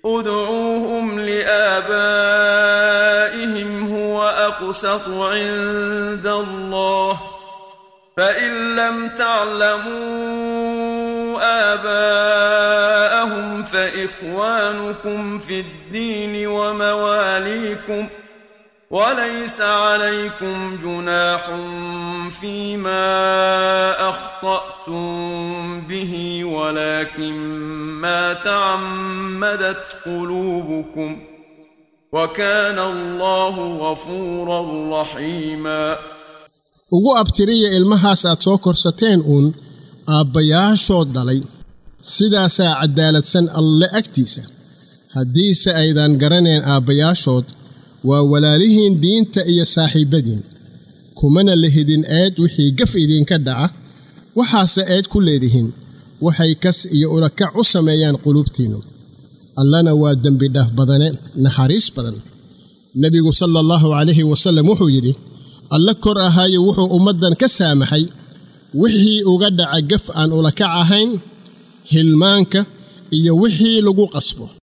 ادعوهم لآبائهم هو أقسط عند الله فإن لم تعلموا آباءهم فإخوانكم في الدين ومواليكم وليس عليكم جناح فيما أخطأتم به ولكن ما تعمدت قلوبكم وكان الله غفورا رحيما ugu abtiriya ilmahaas aad soo korsateen uun aabbayaashood dhalay sidaasaa caddaaladsan alle agtiisa haddiise aydan garanayn aabbayaashood waa walaalihiin diinta iyo saaxiibbadiin kumana lehidin eed wixii gaf idinka dhaca waxaase eed ku leedihiin waxay kas iyo ulakac u sameeyaan quluubtiinnu allana waa dembidhaaf badane naxariis badan nebigu sala allahu calayhi wasallam wuxuu yidhi alle kor ahaayo wuxuu ummaddan ka saamaxay wixii uga dhaca gaf aan ulakac ahayn hilmaanka iyo wixii lagu qasbo